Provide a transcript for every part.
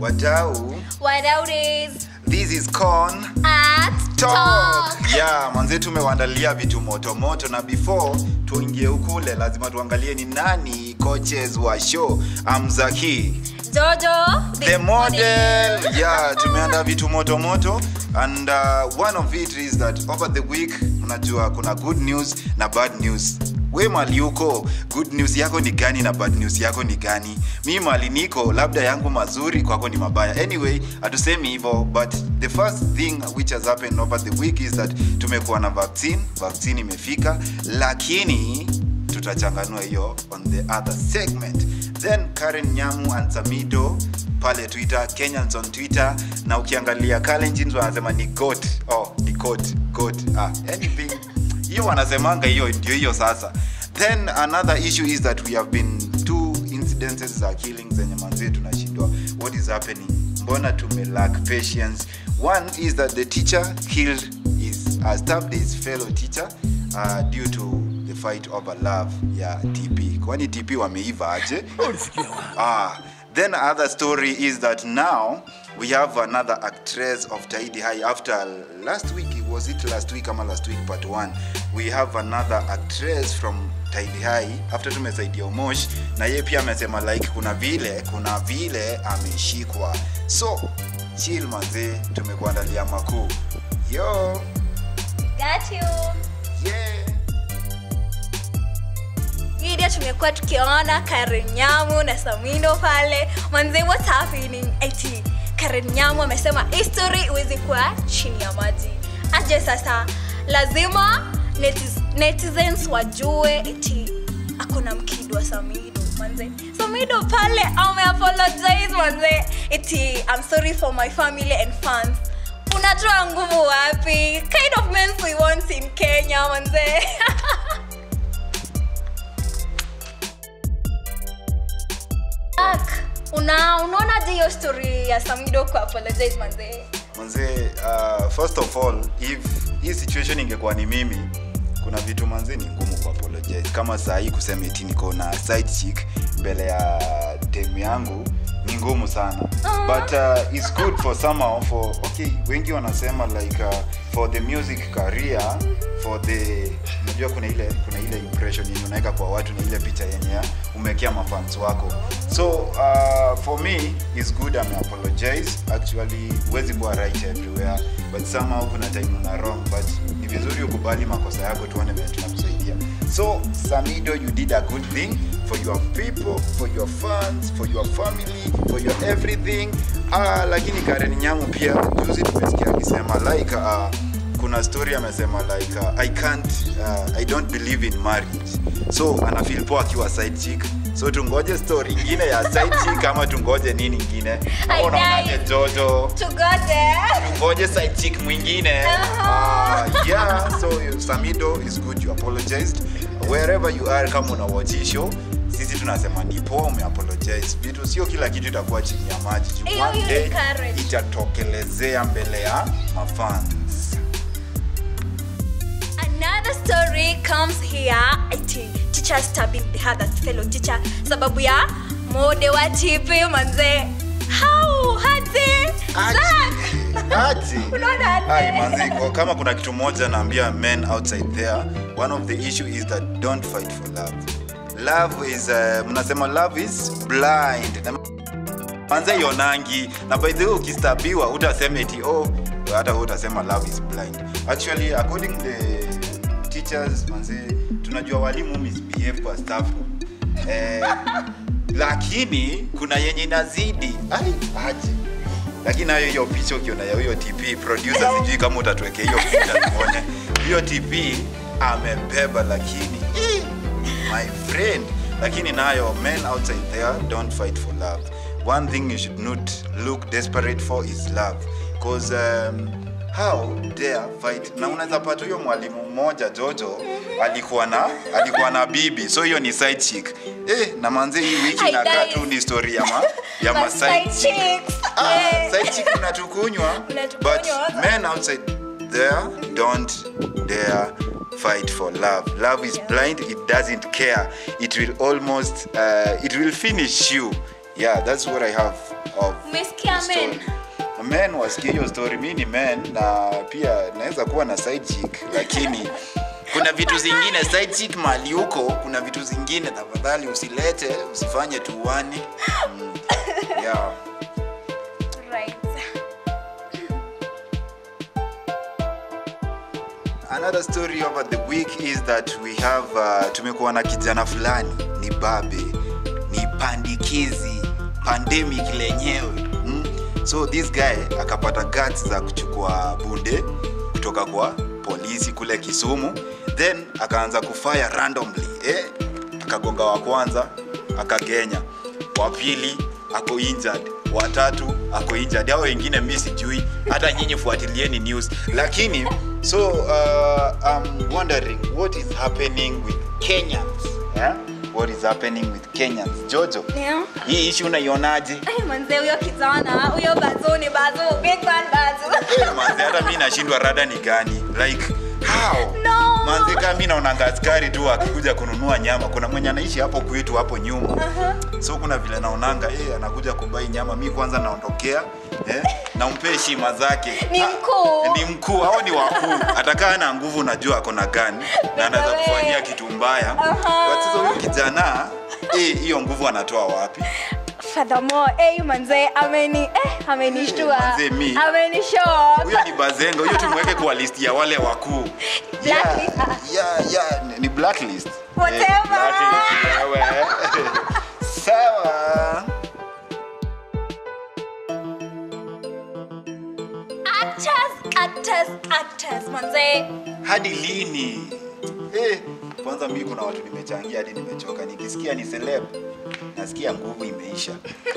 wadau What out is this is con at talk yeah manze tumewaandalia vitu moto moto na before tuingie ukule lazima tuangalie ni nani coaches wa show amzaki Jojo the model yeah tumeanda vitu moto moto and uh, one of it is that over the week unajua kuna good news na bad news we mali uko good news yako ni gani na bad news yako ni gani mi mali niko labda yangu mazuri kwako ni mabaya anyway hatusemi hivyo but the first thing which has happened over the week is that tumekuwa na vaccine vaccine imefika lakini tutachanganua hiyo on the other segment then karen nyamu and samido pale twitter kenyans on twitter na ukiangalia kalenjins wanasema ni got oh, ni got got ah, anything hiyo wanasemanga hiyo ndio hiyo sasa then another issue is that we have been two incidences za killing zenye manzie tunashindwa what is happening mbona tumelack patience one is that the teacher killed his uh, stabbed his fellow teacher uh, due to the fight over love ya tp kwani tp wameiva aje ah, then other story is that now we have another actress of taidi high after last week was it last week ama last week part one we have another actress from taidi high after tumesaidia umosh na ye pia amesema like kuna vile kuna vile ameshikwa so chill manze tumekuandalia makuu yo Got you. yeah Video tumekuwa tukiona Karen Nyamu na Samido pale. Manze what's happening? Eti Karen Nyamu amesema history iwezi kuwa chini ya maji. Aje sasa lazima netiz, netizens wajue eti akona mkidu wa Samido manze. Samido pale ame apologize manze. Eti I'm sorry for my family and fans. Unatoa nguvu wapi? Kind of men we want in Kenya manze. Ak, una unaona je hiyo story ya Samido ku apologize manze? manze uh, first of all if hii situation ingekuwa ni mimi kuna vitu manze ni ngumu ku apologize kama saa hii kusema eti niko na side chick mbele ya dem yangu ni ngumu sana Ah. but uh, it's good for somehow for okay wengi wanasema like uh, for the music career for the unajua kuna ile kuna ile impression yenye unaweka kwa watu na ile picha yenye umekea mafans wako so uh, for me is good ame apologize actually huwezi kuwa right everywhere but somehow kuna time una wrong but ni vizuri ukubali makosa yako tuone vile tunakusaidia so samido you did a good thing for your people for your fans for your family for your everything uh, lakini karen nyamu pia juzi tumesikia akisema like uh, kuna story amesema like uh, i can't uh, i don't believe in marriage so anafeel poa akiwa side chick so tungoje story ingine ya side chick ama tungoje nini ingine Ama Haidai. unaonaje jojo Tugoje. tungoje side chick mwingine Aha. uh, yeah so samido is good you apologized wherever you are kama una watch hii show sisi tunasema ni poa umeapologize vitu sio kila kitu itakuwa chini ya maji Juu Hiyo one hiyo day encourage. itatokelezea mbele ya mafans Another story comes here. Ati teacher stabbing the other fellow teacher sababu ya mode wa TP manze. How hadi? Zack. Ati. Unaona aje? Ai, manzi, kwa- kama kuna kitu moja naambia men outside there one of the issue is that don't fight for love love is uh, mnasema love is blind na manze ionangi na by the way ukistabiwa utasema eti oh hata wewe utasema love is blind actually according the teachers manze tunajua walimu misbehave kwa staff room eh, lakini kuna yenye inazidi ai aje lakini nayo hiyo picha ukiona ya huyo tp producer sijui kama utatuwekea hiyo picha tuone hiyo tp amebeba lakini eh, my friend lakini nayo men outside there don't fight for love one thing you should not look desperate for is love cause um, how dare fight na unaweza pata huyo mwalimu mmoja jojo alikuwa na alikuwa na bibi so hiyo ni side chick eh, na manze hii wiki nakaa Haidai. tu ni story ya ma, ya Ma ma side side chick chicks. Ah, Yeah. side chick unatukunywa Unatukunywa, but waza. men outside there don't dare fight for love love is Yeah. blind it doesn't care it will almost uh, it will finish you yeah that's what i have of Umesikia the story. men? men wasikia hiyo story mi ni men na pia naweza kuwa na side chick lakini kuna vitu zingine side chick mali huko kuna vitu zingine tafadhali usilete usifanye tuani mm. yeah. Right. another story over the week is that we have uh, tumekuwa na kijana fulani ni babe ni pandikizi pandemic lenyewe mm? so this guy akapata guts za kuchukua bunde kutoka kwa polisi kule kisumu then akaanza kufire randomly eh? akagonga wa kwanza akagenya wa pili ako injured watatu ako injured hao wengine mi sijui hata nyinyi fuatilieni news lakini so uh, I'm wondering what is happening with Kenyans yeah? what is happening with Kenyans Jojo Yeah. hii issue unaionaje Ai, manze huyo kijana huyo bazu ni bazu big man bazu Eh, manze hata mi nashindwa rada ni gani like how No. manze kama mi naonanga askari tu akikuja kununua nyama kuna mwenye anaishi hapo kwetu hapo nyuma Aha. so kuna vile naonanga eh, anakuja kubai nyama mi kwanza naondokea eh, nampe heshima zake Ni Ah, mkuu. ni mkuu au ni wakuu atakaa na nguvu najua ako na gani na anaweza Wewe. kufanyia kitu mbaya Aha. but sasa huyu kijana eh, hiyo nguvu anatoa wapi furthermore eh manze ameni eh amenishtua manze, mi. amenishock huyo ni bazenga huyo tumweke kwa list ya wale wakuu Blacklist, ah. yeah, yeah, ni- ni blacklist Whatever. Eh, blacklist, wewe. sawa actors actors actors manze hadi lini eh, kwanza mi kuna watu nimechangia hadi nimechoka nikisikia ni celeb nasikia nguvu imeisha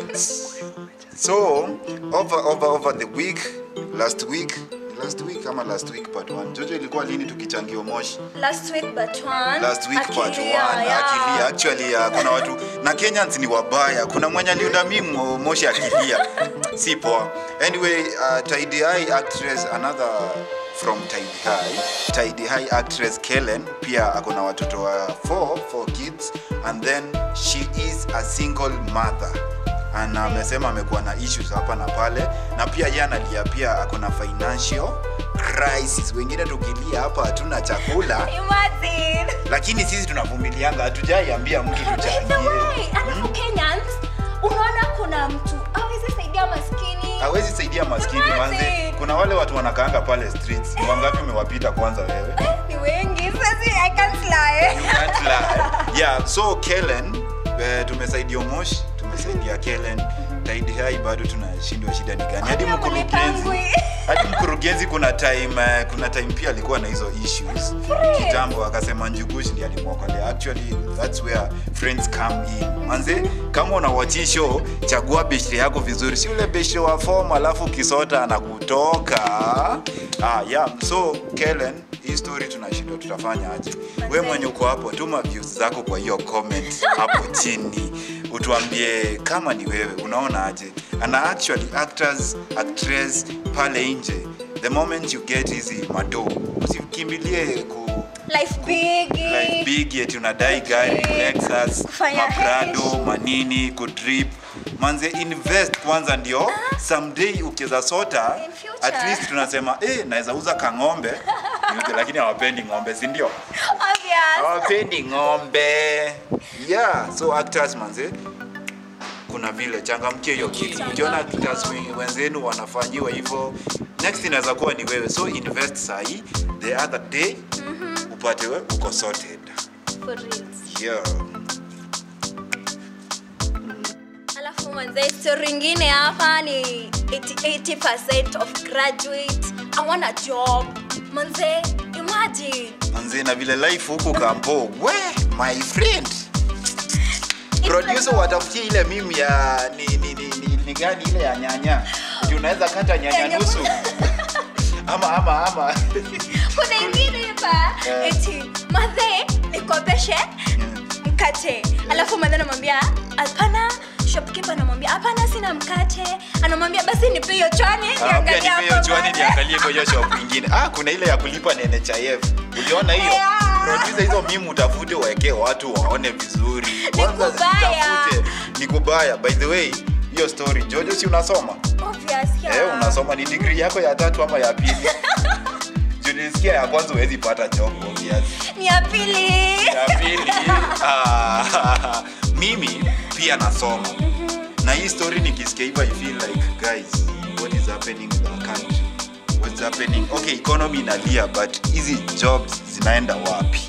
so over, over, over the week last week last week ama last week part one jojo ilikuwa lini tukichangia moshi last week but one last week part one Akilia, yeah. akilia actually uh, kuna watu na kenyans ni wabaya kuna mwenye aliunda mi mo- moshi akilia si poa anyway uh, tidy high actress another from tidy high tidy high actress kellen pia ako na watoto wa four, four kids and then she is a single mother na amesema amekuwa na issues hapa na pale na pia ye analia pia ako na financial crisis wengine tukilia hapa hatuna chakula imagine lakini sisi tunavumilianga hatujaiambia mtu By the tuchangie way, alafu Kenyans unaona kuna mtu awezi saidia maskini hawezi saidia maskini Imagine. manze kuna wale watu wanakaanga pale streets ni wangapi umewapita kwanza wewe Eh, ni wengi sasi i can't lie You can't lie. yeah so kellen eh, tumesaidia mosh tumesaidia kellen taidi hai bado tunashindwa shida ni gani hadi Hakuna mkurugenzi mlipangwi. hadi mkurugenzi kuna time eh, kuna time pia alikuwa na hizo issues Friends. kitambo akasema njugush ndi alimwokolea actually that's where friends come in manze kama unawachi show chagua beshre yako vizuri si ule beshre wa form alafu ukisota anakutoka ah, yeah. so kellen hii story tunashindwa tutafanya aje we mwenye uko hapo tuma views zako kwa hiyo comment hapo chini utuambie kama ni wewe unaona aje ana actually actors actress pale nje the moment you get hizi mado usikimbilie ku life big like big eti unadai gari lexus Kufanya maprado hash. manini kudrip manze invest kwanza ndio someday ukiweza sota In future. at least tunasema eh, naweza uza kang'ombe niuze, lakini hawapendi ng'ombe si ndio obvious hawapendi ng'ombe yeah so actors manze kuna vile changamkie hiyo kitu ukiona actors wen- wenzenu wanafanyiwa hivyo next inaweza kuwa ni wewe so invest sahi the other day upate we uko sorted for reals yeah. alafu manze story ingine hapa ni 80, 80% of graduate awana job manze imagine manze na vile life huku kampo we my friend producer watafutie ile mimi ya ni, ni, ni, ni, ni gani ile ya nyanya Ati unaweza kata nyanya Nyanya. nusu ama ama ama kuna ingine hapa Yeah. eti madhe nikopeshe mkate alafu madhe anamwambia hapana shopkeeper anamwambia hapana sina mkate anamwambia basi nipe hiyo chwani Ah, pia niangalie nipe hiyo hapo chwani mbele." niangalie kwa hiyo shop ingine ah kuna ile ya kulipa na NHIF uliona hiyo Yeah. producer hizo mimi utafute waekee watu waone vizuri kwanza kubaya. zitafute ni kubaya by the way hiyo story jojo si unasoma Obvious, yeah. eh, unasoma ni degree yako ya tatu ama ya pili Juu nilisikia ya kwanza huwezi pata job obvious ni ya pili ya pili ah, mimi pia nasoma na hii story nikisikia hivyo i feel like guys what is happening in our country what's happening okay economy inalia but hizi jobs zinaenda wapi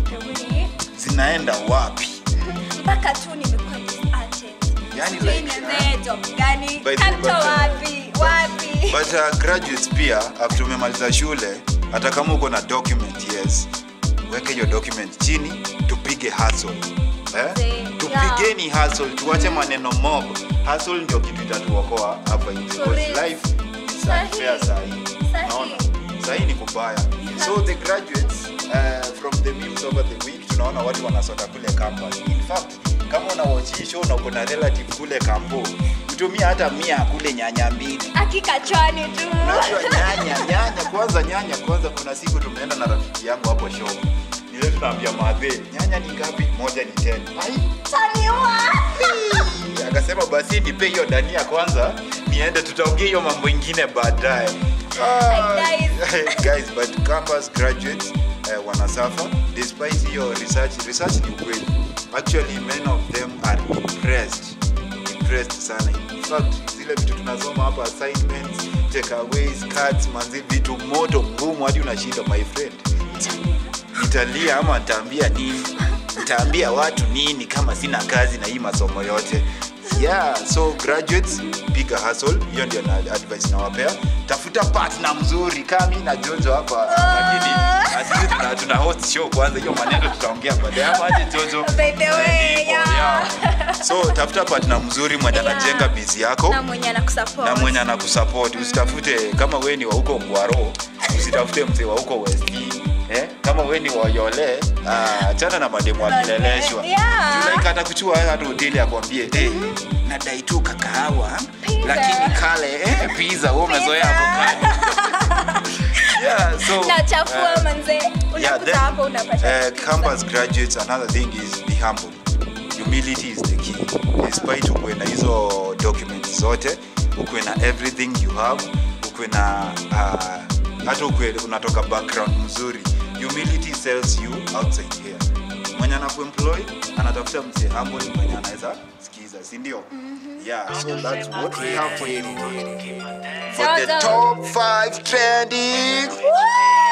zinaenda wapi mpaka tu nimekuwa disheartened. Yani Sijui like, nianze job gani By the- kanto but, uh, wapi wapi but uh, graduates pia after umemaliza shule hata kama uko na document yes weke hiyo document chini tupige hustle eh? Mzee, tupigeni hustle tuache maneno mob hustle ndio kitu itatuokoa hapa hivi For because real. life is Sahi. unfair sahi Sahi. naona sahi ni kubaya so the graduates uh, from the memes over the week tunaona watu wanasota kule campus in fact kama una watch hii show na uko na relative kule kampo utumia hata mia kule nyanya mbili akikachwani tu Unajua nyanya nyanya kwanza nyanya kwanza kuna siku tumeenda na rafiki yangu hapo show nile tunaambia madhe nyanya ni ngapi moja ni 10 ai taniwa akasema basi nipe hiyo dania kwanza niende tutaongea hiyo mambo ingine baadaye Ah, Guys. guys but campus graduates uh, wanasafa despite hiyo research research ni ukweli actually many of them are impressed impressed sana in fact zile vitu tunasoma hapa assignments takeaways cards manzi vitu moto ngumu hadi unashinda my friend nitalia ama nitaambia nini nitaambia watu nini kama sina kazi na hii masomo yote yeah so graduates piga hustle hiyo ndio na advice nawapea tafuta partner mzuri kama mimi na jojo hapa lakini asisi tuna, tuna host show kwanza hiyo maneno tutaongea baadaye ama aje jojo By the way, Eh, hivyo, yeah. yeah. so tafuta partner mzuri mwenye Yeah. anajenga bizi yako na mwenye anakusupport na mwenye anakusupport usitafute kama we ni wa huko ngwaro usitafute mzee wa huko west eh? kama we ni wayole achana na mademu akileleshwa Yeah. like atakuchua hata hoteli akwambie eh, nadai tu kakahawa Pizza. lakini kale eh, pizza wewe umezoea avocado yeah so nachafua uh, manze yeah, unakuta then, hapo unapata uh, campus graduates another thing is be humble humility is the key despite ukuwe na hizo documents zote ukuwe na everything you have ukuwe na uh, hata ukuwe unatoka background mzuri humility sells you outside here mwenye anakuemploy anatafuta mse humble mwenye anaweza sikiza si ndio yeah so that's what we have for you for the Zozo. top 5 trending Woo!